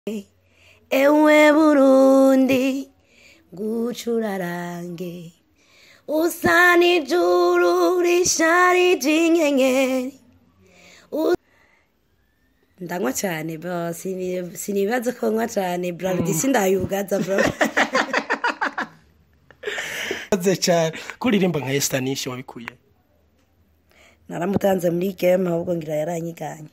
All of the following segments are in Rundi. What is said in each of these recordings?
ewe burundi ngucurarange usa n'ijuru risharije inyenyeri U- ndanywa cyane bro sini- sinibaza ko nywa cyane bravidi sindayugaza bro Urakoze cyane kuririmba nka esitanishe wabikuye naramutanze muri game ahubwo ngira yaranyiganye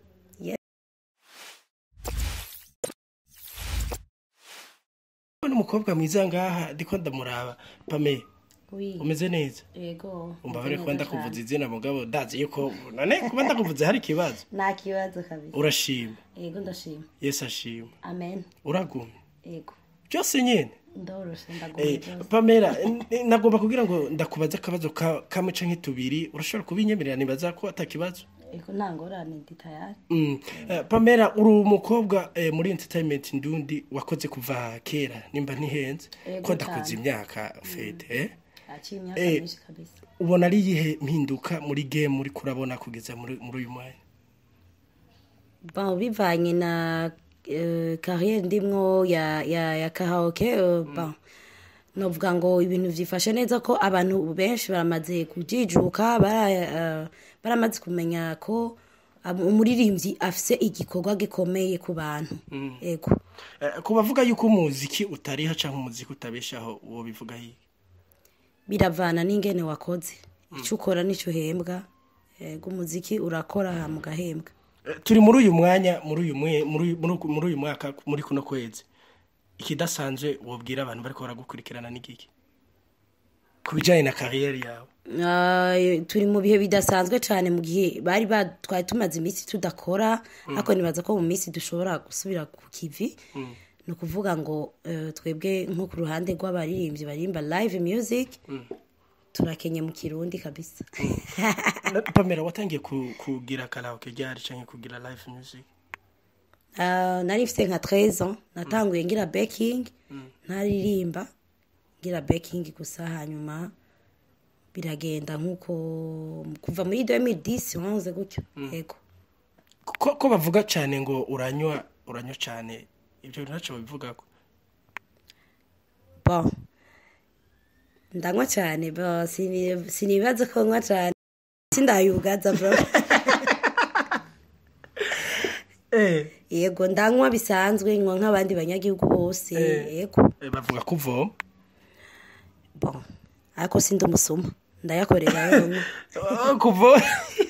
n'umukobwa mwiza ngaha ndiko ndamuraba pame umeze neza yego umva bari kuba ndakuvuza izina mugabo ndazi yuko none kuba ndakuvuze hari ikibazo nta kibazo kabisa urashima yego ndashima yesu ashima amen uragumye yego byose nyine ndoroshe Eh, ndaguye byose pamela eh, nagomba kugira ngo ndakubaze akabazo ka- kamwe canke tubiri urashobora kubinyemerera nibaza ko atakibazo yego nta ngorane ndi tayari Mm. Eh, pamela uri umukobwa eh, muri entertainment ndundi wakoze kuva kera nimba ntihenze Yego ko ndakoze cyane. imyaka fete eh? aciye imyaka Eh. myinshi kabisa ubona ari iyihe mpinduka muri game uri kurabona kugeza muri muri uyu mwanya bon bivanye na uh, carrière ndimwo ya ya ya karaoke uh, bon novuga ngo ibintu vyifashe neza ko abantu benshi baramaze kujijuka bara, uh, baramaze kumenya ko um, umuririmbyi afise igikorwa gikomeye ku bantu ego Eh, ku bavuga yuko umuziki utariha canke umuziki utabeshaho uwo bivuga hiye biravana n'ingene wakoze icyo ukora n'icyo uhembwa ego umuziki urakora hama ugahembwa Eh, turi muri uyu mwanya muri uyu mwe muri uyu- muri uku- muri uyu mwaka muri kuno kwezi ikidasanzwe wobwira abantu bariko baragukurikirana n'igiki ku bijanye na kariyeri yawe Ah, turi mu bihe bidasanzwe cyane mu gihe bari ba twari tumaze iminsi tudakora ariko nibaza ko mu minsi dushobora gusubira ku kivi ni ukuvuga ngo eh, twebwe nko ku ruhande rw'abaririmbyi baririmba live music turakenye mu kirundi kabisa Na- pamela watangiye ku- kugira karaoke ryari canke kugira live music Ah, nari mfite nka 13 ans natanguye ngira baking ntaririmba ngira baking gusa hanyuma biragenda nk'uko kuva muri 2010 11 gutyo yego ko, ko bavuga cane ngo uranywa uranywa cane ivyo ntaco babivugako bon ndanywa cyane bo sini- sinibaza ko nywa cyane sindayugaza bro eh, yego ndanywa bisanzwe nywa nk'abandi banyagihugu bose yego eh, bavuga ko uvoma bon ariko sindi umusuma ndayakorera yonyine kuva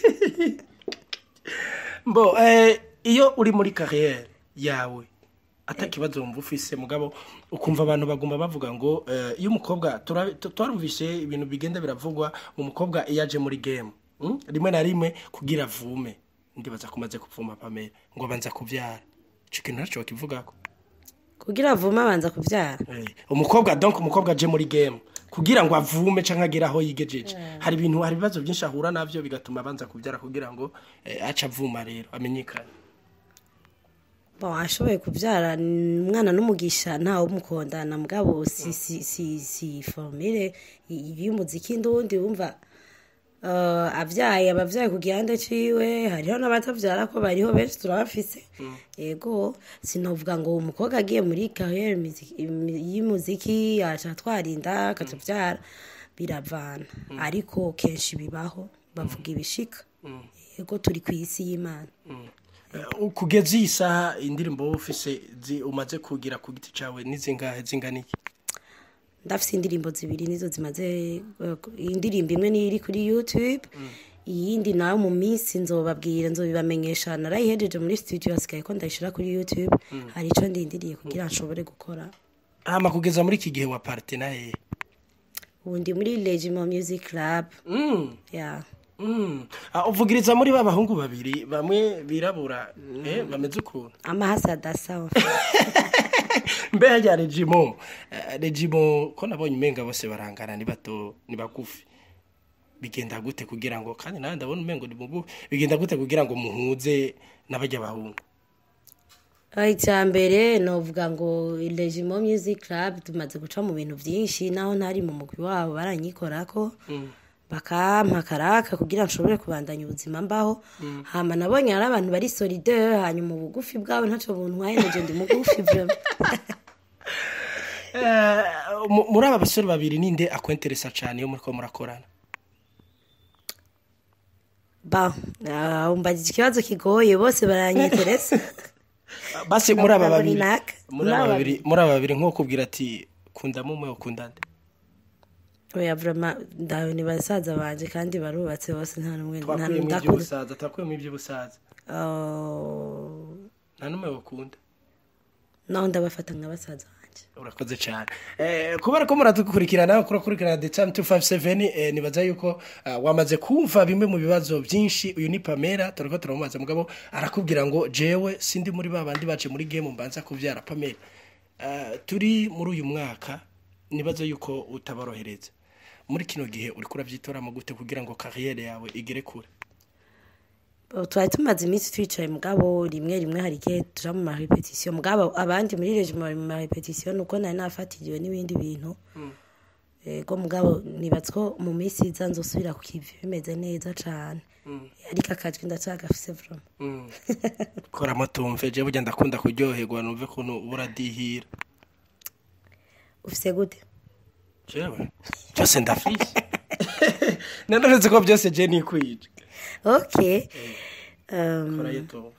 mbo eh, iyo uri muri kariyeri yawe atakibazo wumva ufise mugabo ukumva abantu baguma bavuga ngo eh, iyo umukobwa tura- tu- twarumvise ibintu bigenda biravugwa umukobwa iyo aje muri game mm? rimwe na rimwe kugira avume ndibaza kumaze kuvuma pamela ngo abanza kuvyara ico kintu ntaco bakivugako kugira avume abanza kubyara Eh, umukobwa donc umukobwa aje muri game kugira ngo avume canke agere aho yigejeje hari ibintu hari ibibazo byinshi ahura navyo bigatuma abanza kubyara kugira ngo eh, ace avuma rero amenyekane bon ashoboye kubyara ni umwana n'umugisha ntawe umukondana mugabo si si si si formire y'umuziki ndundi wumva uh, abyaye abavyaye ku gihande ciwe hariho n'abatavyara ko bariho benshi turabafise yego sinovuga ngo umukobwa agiye muri carrière music- y'umuziki aca twarinda akatuvyara biravana ariko kenshi bibaho bavuga ibishika yego turi ku isi y'imana Eh, kugeza iyi saha indirimbo wowe ufise zi- umaze kugira ku giti cawe nizingahe zingana iki ndafise indirimbo zibiri nizo zimaze eh, indirimbo imwe niyo iri kuri youtube iyindi nawe mu minsi nzobabwira nzobibamenyesha narayihejeje muri studio hasigaye ko ndayishira kuri youtube hari ico ndindiriye kugira nshobore gukora hama kugeza muri iki gihe wa partena hehe ubu ndi muri legimo music club mm. yeah. mm. Ah, uvugiriza muri ba bahungu babiri bamwe birabura eh, bameze ukuntu amahasi adasa mbe harya regimo eh, regimo ko nabonye umenga bose barangana ni bato ni bagufi bigenda gute kugira ngo kandi nawe ndabona umengo ni mugufi bigenda gute kugira ngo muhuze n'abajya bahungu icya mbere novuga ngo legimo music club tumaze guca mu bintu byinshi naho ntari mu mugwi wabo baranyikorako bakampa karaka kugira nshobore kubandanya ubuzima mbaho hama nabonye hari abantu bari solidere hanyuma ubugufi bwabo ntacyo buntwaye naje ndi mugufi vraiment Eh, mu- muri aba basore babiri ninde akwenteresa cyane iyo muriko murakorana ba ah, umbajije ikibazo kigoye bose baranyeteresa basi muri aba Ntabwo babiri runaka. muri aba babiri muri aba babiri nko kubwira ati kunda mumwe ukunda nde oya vraiment ndawe ni basaza banje kandi barubatse bose nta n'umwe nta twakuyemo n'udakunda iby'ubusaza twakuyemo iby'ubusaza Oh, nta n'umwe ukunda naho ndabafata nka basaza banje urakoze cyane eh, kubera ko muradukurikirana kurakurikirana the time 257 eh, nibaza yuko uh, wamaze kumva bimwe mu bibazo byinshi uyu ni Pamela turiko turamubaza mugabo arakubwira ngo jewe sindi muri babandi baje muri game mbanza kuvyara Pamela uh, turi muri uyu mwaka nibaza yuko utabarohereza muri kino gihe uriko uravyitoramo gute kugira ngo carrière yawe igere kure Oh, twari tumaze iminsi twicaye mugabo rimwe rimwe hari igihe tuja mu marepetisiyo mugabo abandi muri regime bari mu marepetisiyo nuko nari nafatiriwe n'ibindi bintu ego mugabo nibatse ko mu minsi iza nzosubira ku kivi bimeze neza cane ariko akajwi ndacagafise vraiment mm. koramo tumve jewe burya ndakunda kuryoherwa numve kuntu buradihira ufise gute jewe byose ndafise nanonetse ko byose je nikwije okay um, korayo tumve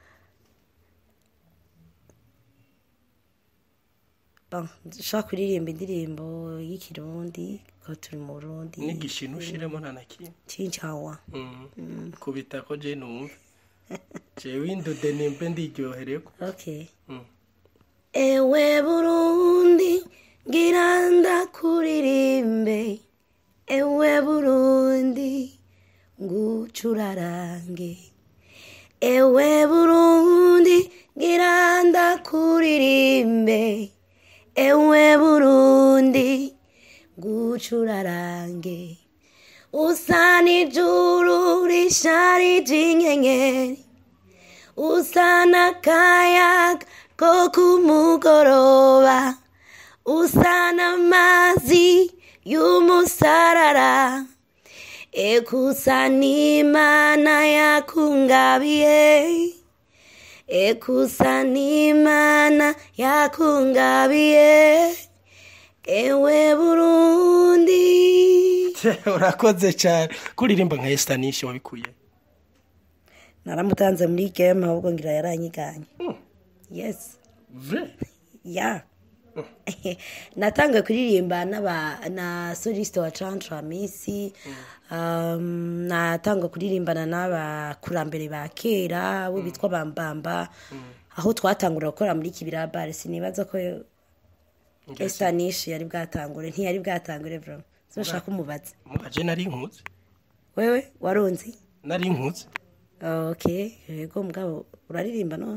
bon nshobora kuririmba indirimbo y'ikirundi ko turi mu burundi n'igishino ushiremo nta na kimwe cincawa Mm. kubita ko je numve jewe indude nimbe ndiryohereko okay Mm. ewe burundi ngira ndakuririmbe ewe burundi ngucurarange ewe burundi ngira ndakuririmbe ewe burundi ngucurarange usa n'ijuru risharije inyenyeri usa n'akayaga ko ku mugoroba usa n'amazi y'umusarara ekusa n'imana yakungabiye ekusa n'imana yakungabiye ewe burundi urakoze cyane kuririmba nka esitanishi wabikuye naramutanze muri game ahubwo ngira yaranyiganye yes vre ya natangiye kuririmba n'aba na soliste wa cantra misi um, natangiye kuririmbana n'abakurambere ba kera abo bitwa bambamba aho twatangura gukora muri kibira bare sinibaza ko esitanishi yari bwatangure ntiyari bwatangure bro zoshaka umubaze mubaje nari nkuze wewe warunzi nari nkuze okay yego mugabo uraririmba none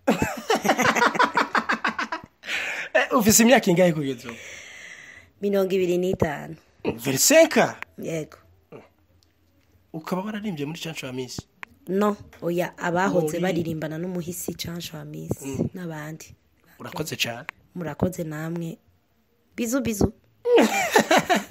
Eh, ufise imyaka ingahe kugeza ubu mirongo ibiri n'itanu verisenka yego ukaba wararimbye muri cancu ya misi no oya abahoze Muri- baririmbana n'umuhisi cansho wa misi n'abandi urakoze cyane murakoze namwe bizu bizu